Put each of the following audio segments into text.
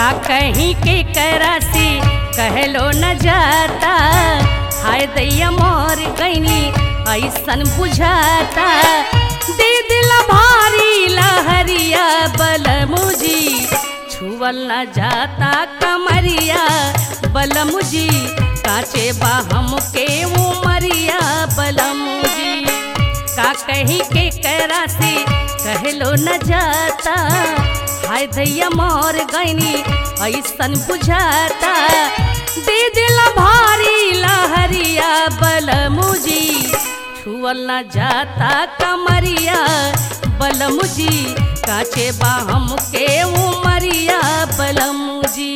का कहीं के करासी कहलो न जाता हाय दैया मोर गईनी ऐसन बुझाता दे दिला भारी लहरिया बलमुजी छुअल न जाता कमरिया बलमुजी काचे बाहम के उमरिया बलमुजी का कहीं के करासी कहलो न जाता हाय दैया मोर गईनी ऐसन बुझाता दे दिला भारी लहरिया बलमुजी छुअल न जाता कमरिया बलमुजी काचे बाहम के उमरिया बलमुजी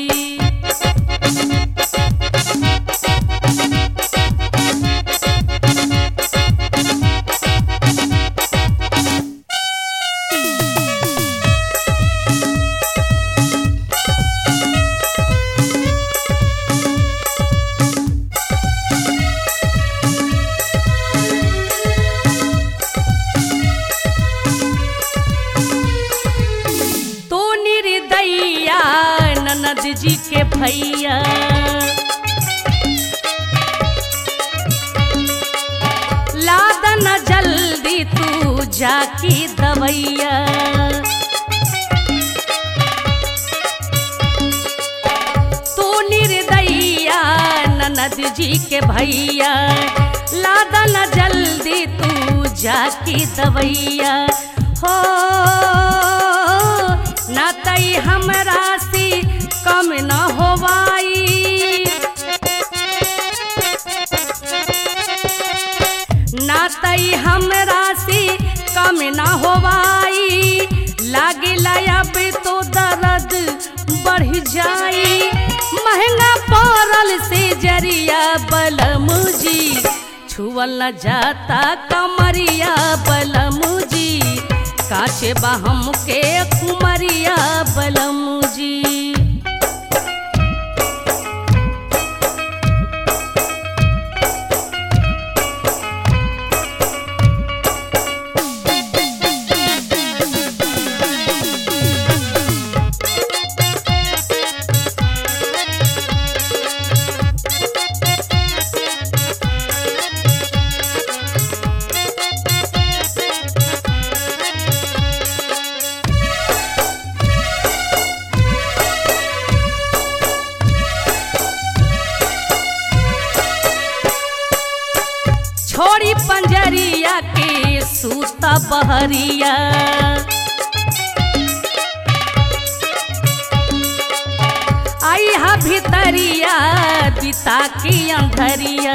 तो निर्दैया ननद जी के भैया लादन जल्दी तू जाकी दवैया तू निर्दैया ननद जी के भैया लादन जल्दी तू जाकी दवैया हो ना तई हमरा से कम न होवाई ना तई हमरा से कम न होवाई लागे अब तो दर्द बढ़ जाई महंगा पड़ल से जरिया बलमुजी छुअल न जाता कमरिया बलमुजी काचे बहम के कुमरिया बलमुजी छोड़ी पंजरिया के सूता बहरिया आई हा भितरिया बिता के अंधरिया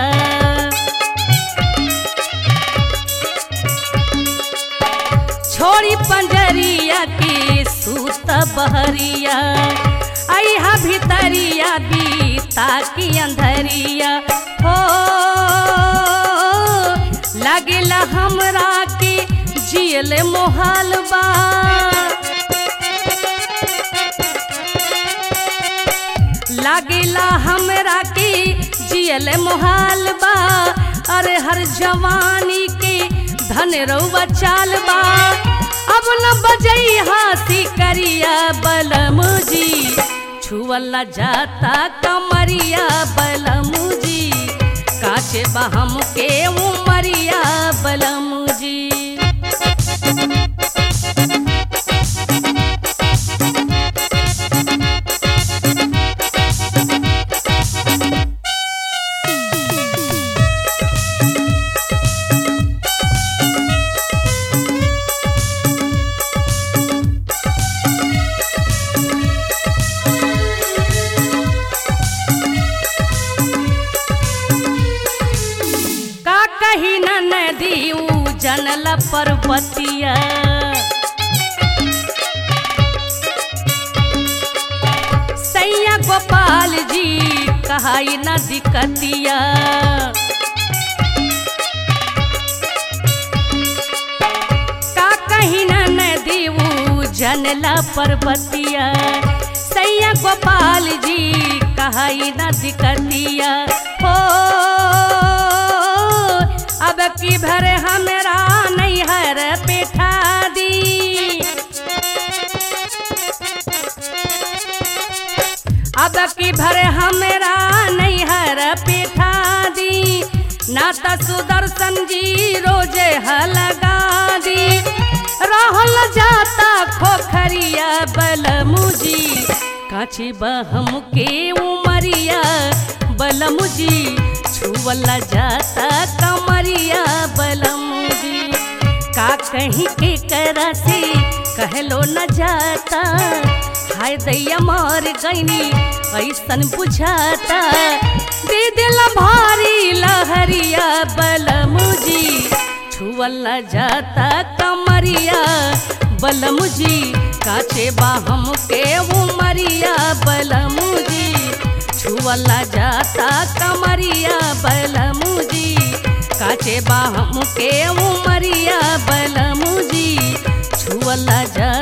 छोड़ी पंजरिया के सूत बहरिया आई हा भितरिया बीता की अंधरिया हो लागेला हमरा के जियल मोहाल बा लागेला हमरा के जियल मोहाल बा अरे हर जवानी के धन रउआ चाल बा अब न बजई हाथी करिया बलमुजी छुअल न जाता कमरिया बलमुजी काचे बहम के उमरिया बलमुजी का कही न नदी जनल पर्वतिया सैया गोपाल जी कहाई न दिक्कतिया का कही न नदी जनला पर्वतिया सैया गोपाल जी कहाई न दिक्कतिया हो अब की भर हमरा नैहर पेठा दी अब की भर हमरा नैहर पिठा दी ना त सुदर्शन जी रोजे हलगा दी रहल जाता खोखरिया बलमुजी काची बहम के उमरिया बलमुजी छुवला जाता कमरिया बलमुजी का कहीं के करा से कहलो न जाता हाय दैया मार गईनी ऐसन बुझाता दे दिल भारी लहरिया बलमुजी छुअल जाता कमरिया बलमुजी काचे बाहम के उमरिया बलमुजी छुअल जाता कमरिया बलमुजी काचे बाहम के उमरिया बलमुजी छुअल जा